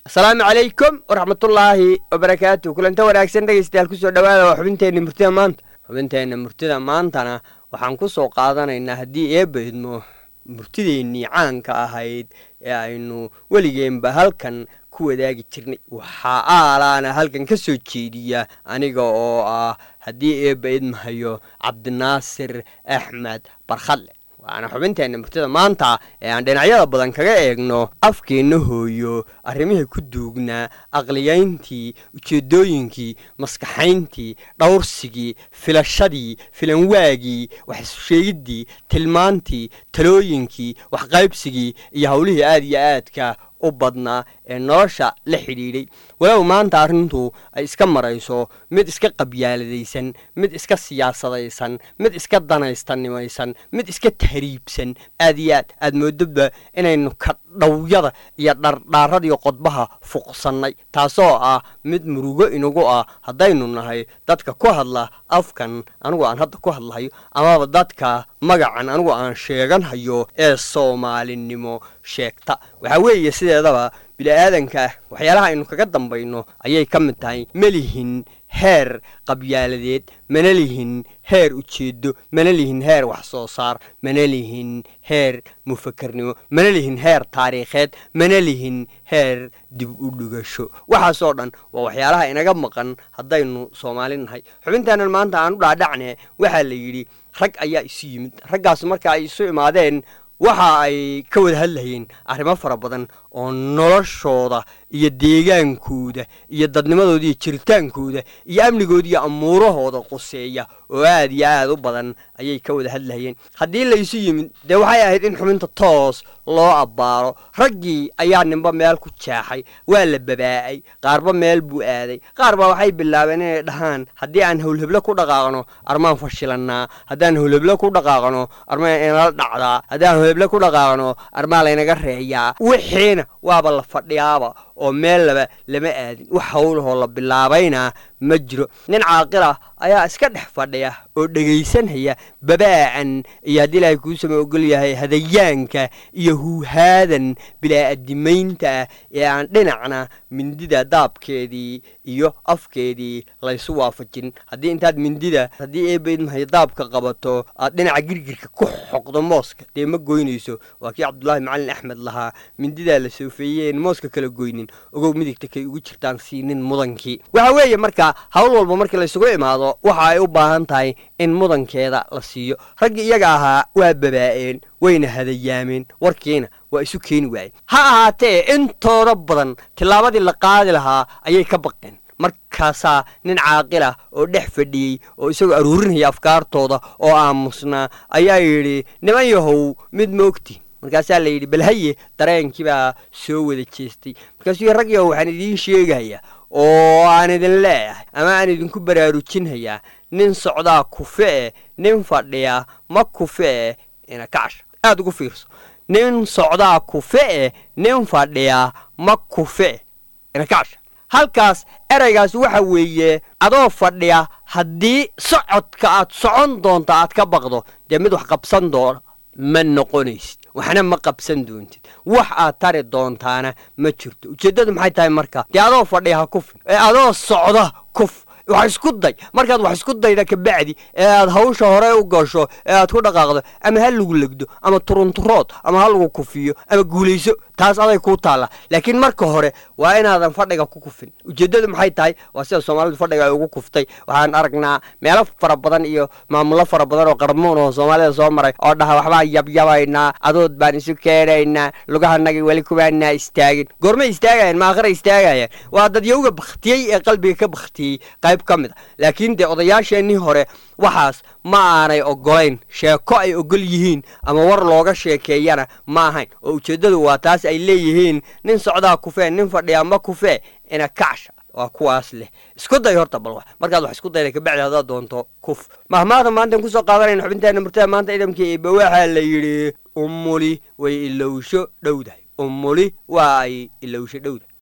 asalaamu calaykum waraxmatullaahi wabarakaatu kulanta wanaagsan dhegeystayaal kusoo dhawaada waa xubinteenna murtida maanta xubinteenna murtida maantana waxaan ku soo qaadanaynaa haddii eebba idmo murtideennii caanka ahayd ee aynu weligeenba halkan ku wadaagi jirnay waxaa aalaana halkan ka soo jeediya aniga oo ah haddii eebba idmahayo cabdinaasir axmed barkhadle waana xubinteenna murtida maanta ee aan dhinacyada badan kaga eegno afkeenna hooyo arrimihii ku duugnaa aqliyayntii ujeeddooyinkii maskaxayntii dhowrsigii filashadii filanwaagii waxissheegiddii tilmaantii talooyinkii waxqaybsigii iyo howlihii aad iyo aadka u badnaa ee nolosha la xidhiidhay walow maanta arrintu ay iska marayso mid iska qabyaaladaysan mid iska siyaasadaysan mid iska danaystanimaysan mid iska tahriibsan aad iyo aad aad moodaba inaynu kadhawyada iyo dhardhaaradiyo qodbaha fuqsannay taasoo ah mid murugo inagu ah haddaynu nahay dadka ku hadla afkan anigu aan hadda ku hadlahayo amaba dadka magacan anigu aan sheeganhayo ee soomaalinimo sheegta waxaa weeye sideedaba bili-aadanka waxyaalaha aynu kaga dambayno ayay ka mid tahay ma lihin heer qabyaaladeed mana lihin heer ujeedo mana lihin heer wax soo saar mana lihin heer mufakarnimo mana lihin heer taariikheed mana lihin heer dib u dhigasho waxaasoo dhan waa waxyaalaha inaga maqan haddaynu soomaali nahay xubintaanan maanta aan u dhaadhacne waxaa la yidhi rag ayaa isu yimid raggaas marka ay isu imaadeen waxa ay ka wada hadlayeen arrimo fara badan oo noloshooda iyo deegaankooda iyo dadnimadooda iyo jiritaankooda iyo amnigooda iyo amuurahooda quseeya oo aad iyo aad u badan ayay ka wada hadlayeen haddii laysu yimid dee waxay ahayd in xubinta toos loo abbaaro raggii ayaa ninba meel ku jeexay waa la babaa'ay qaarba meel buu aaday qaar baa waxay bilaabeen inay dhahaan haddii aan howlheblo ku dhaqaaqno armaan fashilannaa haddaan howlheblo ku dhaqaaqno armaan inala dhacdaa haddaan howlheblo ku dhaqaaqno armaa laynaga reeyaa wixiina waaba la fadhiyaaba oo meel laba lama aadin wax howlahoo la bilaabayna ma jiro nin caaqila ayaa iska dhex fadhiya oo dhegaysanhaya babaacan iyo haddii ilaahay kuu sama ogol yahay hadayaanka iyo huuhaadan bilaa-adimaynta ah ee aan dhinacna mindida daabkeedii iyo afkeedii laysu waafajin haddii intaad mindida haddii eebaydmahay daabka qabato aad dhinaca girgirka ku xoqdo mooska dee ma goynayso waa kii cabdulaahi macalin axmed lahaa mindidaa la soofeeyeen mooska kala goynin ogow midigta kay ugu jirtaan siinin mudankii waxa weeye marka hawl walba markii laysugu imaado waxa ay u baahan tahay in mudankeeda la siiyo raggii iyaga ahaa waa babaa'een wayna hadayaameen warkiina waa isu keeni waayeen ha ahaatee intooda badan tillaabadii la qaadi lahaa ayay ka baqeen markaasaa nin caaqilah oo dhex fadhiyey oo isagoo aruurinaya afkaartooda oo aamusnaa ayaa yidhi niman yahow mid ma ogtiin markaasaa la yidhi balhaye dareenkii baa soo wada jeestay markaasuu rag yahow waxaan idiin sheegayaa oo aan idin leeyahay ama aan idinku baraarujinhayaa nin socdaa kufe-e nin fadhiya ma kufe-e ina kacsha aada ugu fiirso nin socdaa kufe-e nin fadhiya ma kufe-e ina kacsha halkaas ereygaas waxa weeye adoo fadhiya haddii socodka aad socon doonto aad ka baqdo dee mid wax qabsan doono ma noqonaysid waxna ma qabsan doontid wax aad tari doontaana ma jirto ujeeddadu maxay tahay marka dee adoo fadhiya ha kufin ee adoo socda kuf wax isku day markaad wax isku dayda kabacdi ee aad hawsha hore u gasho ee aad ku dhaqaaqdo ama ha lagu legdo ama turunturood ama ha lagu kufiyo ama guulayso taas aday kuu taalla laakiin marka hore waa inaadan fadhiga ku kufin ujeeddadu maxay tahay waa sida soomaalidu fadhiga ay ugu kuftay waxaan aragnaa meelo fara badan iyo maamulo fara badan oo qarmuun oo soomaalida soo maray oo dhaha waxbaan yabyabaynaa adood baan isu keenaynaa lugahanagii weli kubaanaa istaagin goormay istaagayaan maakhira istaagayaan waa dadyowga bakhtiyey ee qalbiga ka bakhtiyey qayb ka mid a laakiin dee odayaasheenii hore waxaas ma aanay ogolayn sheeko ay ogol yihiin ama war looga sheekeeyana ma ahayn oo ujeeddadu waa taas ay leeyihiin nin socdaa kufee nin fadhiyaa ma kufee ina kacsha waa kuwaas leh isku day horta bal wax markaad wax isku dayda kabacdi haddaad doonto kuf mahmaada maantaan kusoo qaadanayna xubinteena murtada maanta ciidamkii eeba waxaa la yidhi umuli way ilowsho dhowdahay umuli waa ay ilowsho dhowdahay